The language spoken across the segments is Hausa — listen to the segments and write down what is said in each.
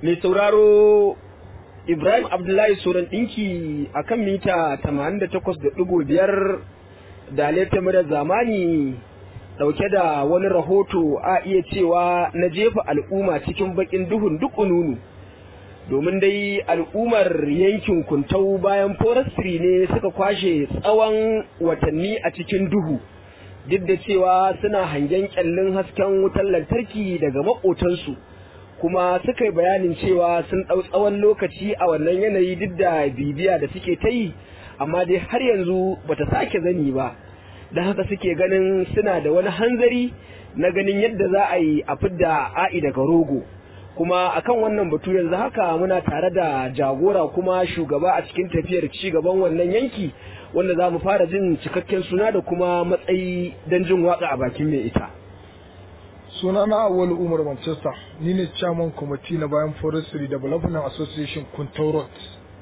mai sauraro Ibrahim Abdullahi Soran ɗinki a kan mita 88.5 da laifin zamani ɗauke da wani rahoto a iya cewa na jefa al'umma cikin baƙin duhun dukununu. Domin dai al'ummar yankin kuntau bayan forestry ne suka kwashe tsawon watanni a cikin duhu. Duk da cewa suna hangen kyallin hasken wutar lantarki daga maƙotansu. kuma suka yi bayanin cewa sun ɗau tsawon lokaci a wannan yanayi duk da bibiya da suke ta yi amma dai har yanzu bata sake zani ba don haka suke ganin suna da wani hanzari na ganin yadda za a yi a fidda a'i daga rogo kuma akan wannan batu yanzu haka muna tare da jagora kuma shugaba a cikin tafiyar ci gaban wannan yanki wanda za mu fara jin cikakken suna da kuma matsayi don jin waka a bakin mai ita. sunana awal umar manchester ni ne chairman committee na bayan forestry development association kuntau road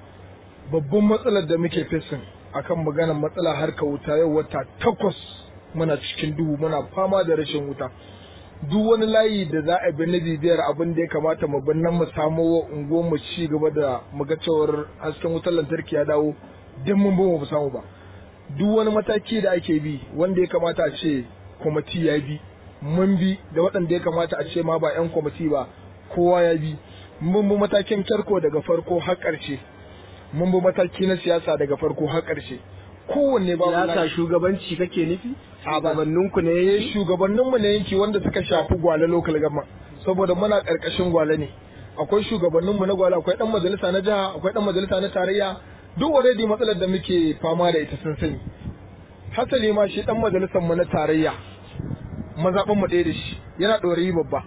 babban matsalar da muke fesin akan maganar matsala harka wuta yau wata takwas muna cikin duhu muna fama da rashin wuta duk wani layi da za a bi na bibiyar abin da ya kamata mu bin nan mu samo wa unguwar mu ci gaba da mu ga cewar hasken wutar lantarki ya dawo din mun ba mu samu ba duk wani mataki da ake bi wanda ya kamata a ce kwamiti ya bi mun bi da waɗanda ya kamata a ce ma ba 'yan kwamiti ba kowa ya bi mun bi matakin tarko daga farko har ƙarshe mun bi mataki na siyasa daga farko har ƙarshe kowanne ba siyasa shugabanci kake nufi shugabannin ne yanki shugabannin mu ne yanki wanda suka shafi gwale local government saboda muna ƙarƙashin gwale ne akwai shugabannin mu na gwale akwai dan majalisa na jiha akwai dan majalisa na tarayya duk already matsalar da muke fama da ita sun sani hasali ma shi dan majalisar mu na tarayya mazaɓin mu ɗaya da shi yana ɗorayi babba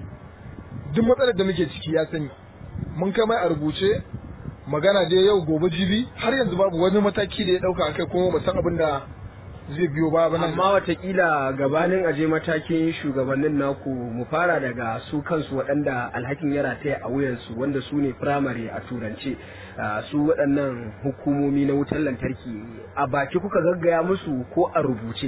duk matsalar da muke ciki ya sani mun kai mai a rubuce magana dai yau gobe jibi har yanzu babu wani mataki da ya ɗauka akai kuma ba san abin da zai biyo ba ba amma watakila gabanin aje matakin shugabannin naku mu fara daga su kansu waɗanda alhakin ya rataya a wuyansu wanda su ne firamare a turance su waɗannan hukumomi na wutar lantarki a baki kuka gaggaya musu ko a rubuce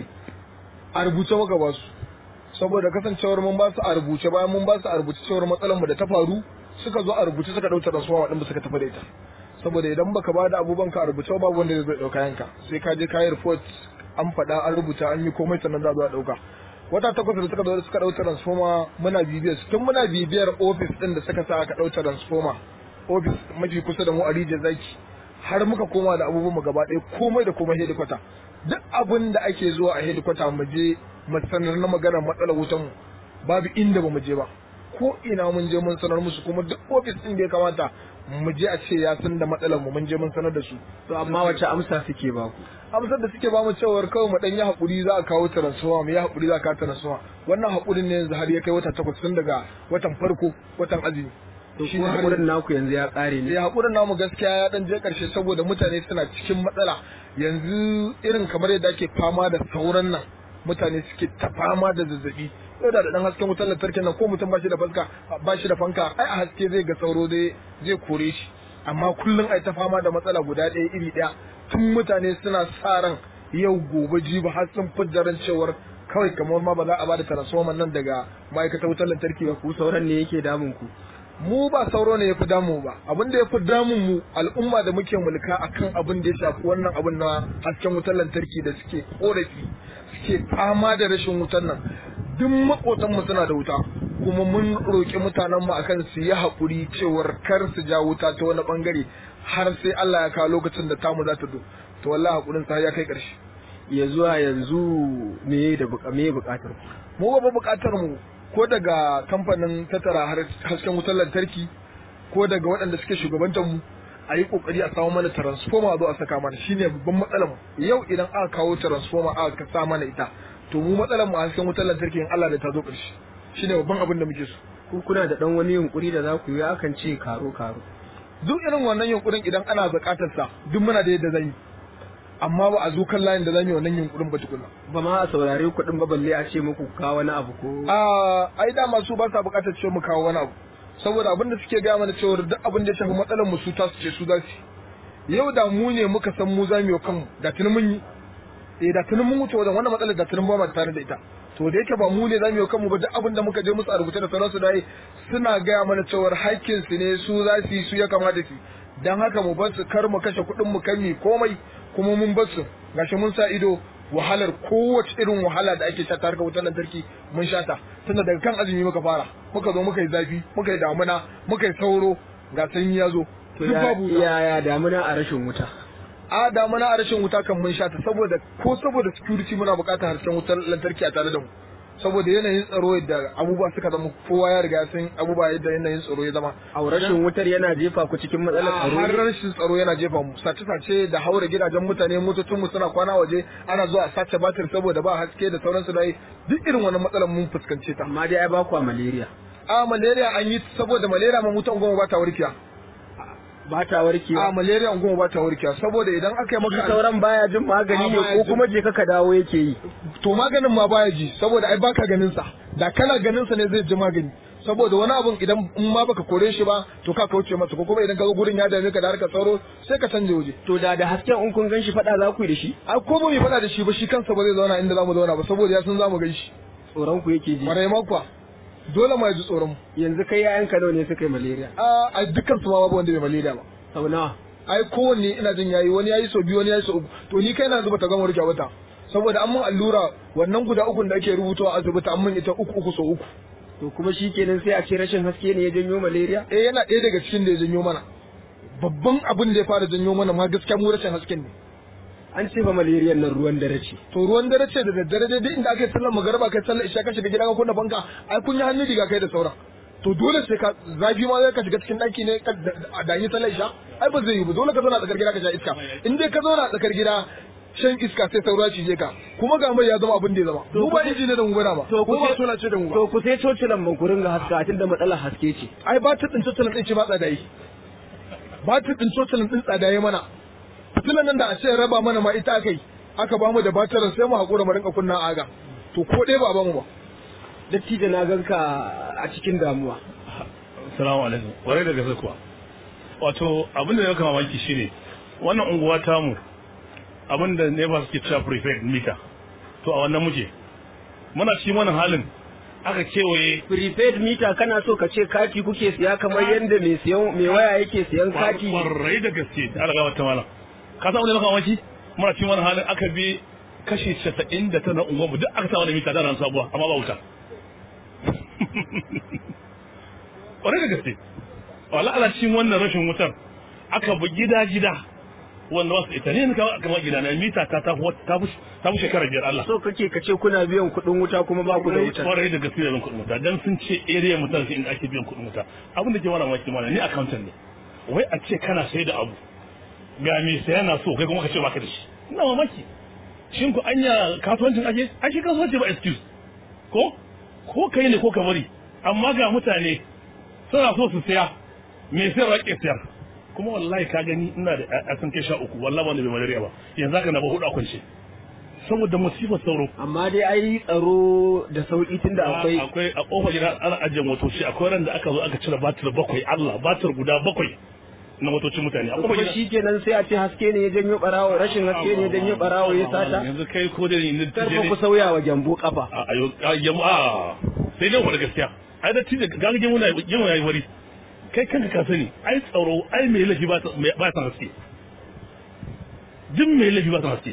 a rubuce muka ba su saboda kasancewar mun ba su a rubuce bayan mun ba su a rubuce cewar matsalar mu da ta faru suka zo a rubuce suka dauka transformer din suka tafi da ita saboda idan baka ba da abubuwan ka a rubuce babu wanda zai dauka yanka sai ka je kayi report an faɗa an rubuta an yi komai sannan za a dauka wata takwas da suka zo suka dauka transformer muna bibiyar tun muna bibiyar office din da suka sa aka dauka transformer office mafi kusa da mu a rijiyar zaki har muka koma da abubuwan mu gaba ɗaya komai da komai hedikwata duk abin da ake zuwa a hedikwata mu je mu sanar na maganar matsalar wutan mu babu inda ba mu je ba ko ina mun je mun sanar musu kuma duk ofis din da ya kamata mu je a ce ya san da matsalar mu mun je mun sanar da su to amma wace amsa suke ba ku amsar da suke ba mu cewar kawai mu dan yi hakuri za a kawo transformer mu yi hakuri za a kawo transformer wannan hakurin ne yanzu har ya kai wata takwas tun daga watan farko watan azumi to shi hakurin naku yanzu ya kare ne ya hakurin namu gaskiya ya dan je karshe saboda mutane suna cikin matsala yanzu irin kamar yadda ake fama da sauran nan mutane suke ta fama da zazzabi yau da dan hasken wutar lantarki nan ko mutum ba shi da fanka ba shi da fanka ai a haske zai ga sauro zai zai kore shi amma kullum ai ta fama da matsala guda ɗaya iri ɗaya tun mutane suna sa ran yau gobe jibi har sun fiddaran cewar kawai kamar ma ba za a ba da transformer nan daga ma'aikatar wutar lantarki ba ku sauran ne yake damun ku mu ba sauro ne ya fi damu ba abin da ya fi damun mu al'umma da muke mulka akan abin da ya shafi wannan abin na hasken wutar lantarki da suke korafi suke fama da rashin wutar nan duk makotan mu suna da wuta kuma mun roƙi mutanen mu akan su yi haƙuri cewar kar su ja wuta ta wani bangare har sai Allah ya kawo lokacin da tamu za ta zo to wallahi haƙurin sa ya kai ƙarshe ya zuwa yanzu me da me buƙatar ku mu ba buƙatar mu ko daga kamfanin tattara hasken wutar lantarki ko daga waɗanda suke shugabantar mu a yi kokari a samu mana transformer a zo a saka mana shine babban matsalar mu yau idan aka kawo transformer aka sa mana ita to mu matsalar mu a hasken wutar lantarki in Allah da ta zo ƙarshe shine babban abin da muke so ku kuna da dan wani yunkuri da za ku yi akan ce karo karo duk irin wannan yunkurin idan ana buƙatar sa duk muna da yadda zan yi amma ba a zo kan layin da zamu yi wannan yunkurin ba tukuna ba ma a saurare kuɗin ba balle a ce muku kawo wani abu ko a ai da masu ba sa buƙatar ce mu kawo wani abu saboda abin da suke gaya mana cewa duk abin da ya shafi matsalar mu su ta su ce su za su yau da mu ne muka san mu za mu yi kanmu da tuni mun yi eh da tunin mun wuce wajen wannan matsalar da tunin ba mu tare da ita to da yake ba mu ne zamu yi kanmu ba duk abin da muka je musu a rubuce da sauransu dai suna gaya mana cewar haƙƙin su ne su za su yi su ya kamata su dan haka mu bar su kar mu kashe kuɗin mu kan mi komai kuma mun bar su gashi mun sa ido wahalar kowace irin wahala da ake sha ta harkar wutar lantarki mun sha ta tunda daga kan azumi muka fara muka zo muka yi zafi muka yi damuna muka yi sauro ga sanyi ya zo to duk babu wuta. ya ya damuna a rashin wuta a damuna a rashin wuta kan mun sha ta saboda ko saboda security muna buƙatar hasken wutar lantarki a tare da mu saboda yanayin tsaro yadda abubuwa suka zama kowa ya riga ya san abubuwa yadda yanayin tsaro ya zama a rashin wutar yana jefa ku cikin matsalar a tsaro har ne? rashin tsaro yana jefa mu sace-sace da haura gidajen mutane motocin mu suna kwana waje ana zuwa a sace batir saboda ba haske da sauransu da duk irin wannan matsalar mun fuskance ta amma dai ai ba ku a malaria a malaria an yi saboda malaria ma mutan goma ba ta warkewa ba ta a warkewa malaria goma ba ta warkewa saboda idan aka yi shi maka sauran baya jin magani A, ne baya ko jin. kuma je ka dawo yake yi to maganin ma baya ji saboda ai baka ganin sa da kana ganin sa ne zai ji magani saboda wani abun idan in ma baka kore shi ba to ka kauce masa ko kuma idan ka ga gurin ya dame ka da harkar tsaro sai ka canje waje to da da hasken in kun gan shi faɗa za ku yi da shi a ko ba mu faɗa da shi ba shi kansa ba zai zauna inda zamu zauna ba saboda ya san zamu gan shi tsoron ku yake ji kwarai ma kuwa dole ma ya ji tsoron mu yanzu kai yayan ka nawa ne suka yi malaria a a dukkan su ma babu wanda bai malaria ba sau nawa ai kowanne ina jin yayi wani yayi so biyu wani yayi so uku to ni kai na zuba ta gama rike wata saboda an mun allura wannan guda uku da ake rubutawa a asibiti an mun ita uku uku so uku to kuma shi kenan sai a ce rashin haske ne ya janyo malaria eh yana ɗaya daga cikin da ya janyo mana babban abin da ya fara janyo mana ma gaskiya mu rashin hasken ne an ce fa malaria nan ruwan dare ce to ruwan dare ce da daddare dai duk inda aka yi sallar magariba kai sallar isha ka shiga gida ka kunna banka ai kun yi hannu riga kai da sauran to dole sai ka zafi ma zai ka shiga cikin ɗaki ne ka da- da yi sallar isha ai ba zai yi ba dole ka zauna a tsakar gida ka sha iska in dai ka zauna a tsakar gida shan iska sai saura cije ka kuma ga mai ya zama abin da ya zama To mu ba ku- inji ne da mu bana ba to ku ko ba sai- sola ce da mu ba to ku sai cocilan ban ku ringa haska tunda matsalar haske ce ai ba ta tsince tsalin ɗin ce ba tsada yi ba ta tsince tsalin ɗin tsada yi mana fitilan nan da a ce raba mana ma ita aka yi aka ba mu da batirin sai mu haƙura mu rinka kunna aga to ko ɗaya ba a ba mu ba dattijo na ganka a cikin damuwa Salamu alaikum. Kwarai da gaske kuwa. Wato abin da ya kama mamaki shine wannan unguwa tamu abin da ne ba suke cewa prepaid mita. To a wannan muke. Muna cikin wannan halin aka kewaye prepaid meter kana so ka ce kati kuke siya kamar yadda mai siyan mai waya yake siyan kati kwarai da gaske ta alaga wata malam. Ka san wani ya kama mamaki? Muna cikin wannan halin aka bi kashi casa'in da tana unguwa mu duk aka sa wani mita da ran sabuwa amma ba wuta. kwarai da gaske wala ala cikin wannan rashin wutar aka bi gida gida wanda wasu ita ne ka kama gida na mita ta ta ta fi ta fi shekara biyar Allah so kake ka ce kuna biyan kuɗin wuta kuma ba ku da wuta kwarai da gaske da biyan kuɗin wuta dan sun ce area mutan sai inda ake biyan kuɗin wuta abin da ke mana maki mana ni accountant ne wai a ce kana sai da abu ga me saya na so kai kuma ka ce baka da shi ina mamaki shin ku anya kasuwancin ake ai shi kasuwanci ba excuse ko ko kai ne ko ka bari amma ga mutane suna so su siya me sayarwa ke siyar kuma wallahi ka gani ina da a sun kai sha uku wallahi wanda bai malaria ba yanzu haka na ba hudu a kwance saboda musifar sauro amma dai ai tsaro da sauki tunda akwai akwai a kofar gida ana ajiye motoci akwai ran da aka zo aka cire batir bakwai Allah batir guda bakwai na motocin mutane a kofar kuma gida shi kenan sai a ce haske ne ya janyo barawo rashin haske ne ya janyo barawo ya sata yanzu kai ko da ni karfa ku sauya wa gyambo kafa a ayo a jama'a sai dai wani gaskiya ai da tije ga ga muna yin yayi wari kai kanka ka sani ai tsaro ai mai lafi ba ta ba ta haske jin mai lafi ba ta haske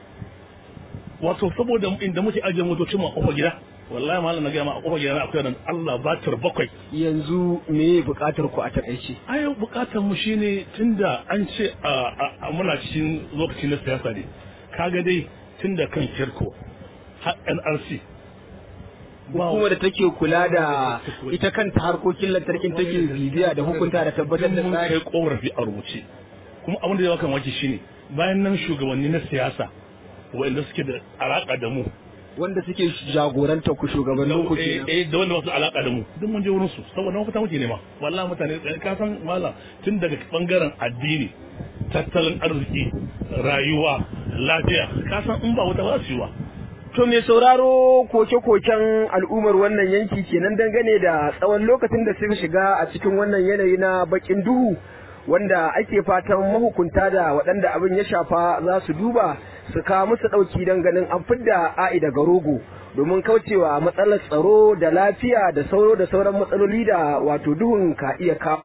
wato saboda inda muke ajiye motocin mu a kofar gida wallahi malam na ga ma a kofar gida na akwai nan Allah batir bakwai yanzu me bukatar ku a takaice ai bukatar mu shine tunda an ce a a- a muna cikin lokaci na siyasa ne kaga dai tunda kan kirko har NRC hukumar da take kula da ita kanta harkokin lantarkin take bibiya da hukunta da tabbatar da mun tsari kai korafi a rubuce kuma abin da ya kan waki shine bayan nan shugabanni na siyasa wanda suke da alaka da mu wanda suke jagoranta ku shugabannin ku eh kenan eh, da wanda basu alaka da mu duk mun je wurin su saboda mafita muke nema wallahi mutane eh, ka san mallam tun daga bangaren addini tattalin arziki rayuwa lafiya ka san in ba wata ba su yi wa To mai sauraro koke-koken al'ummar wannan yanki kenan dangane da tsawon lokacin da suka shiga a cikin wannan yanayi na bakin duhu wanda ake fatan mahukunta da waɗanda abin ya shafa za su duba su kawo musu ɗauki don ganin an fidda a'i daga rogo domin kaucewa matsalar tsaro da lafiya da sauro da sauran matsaloli da wato duhun ka iya kawo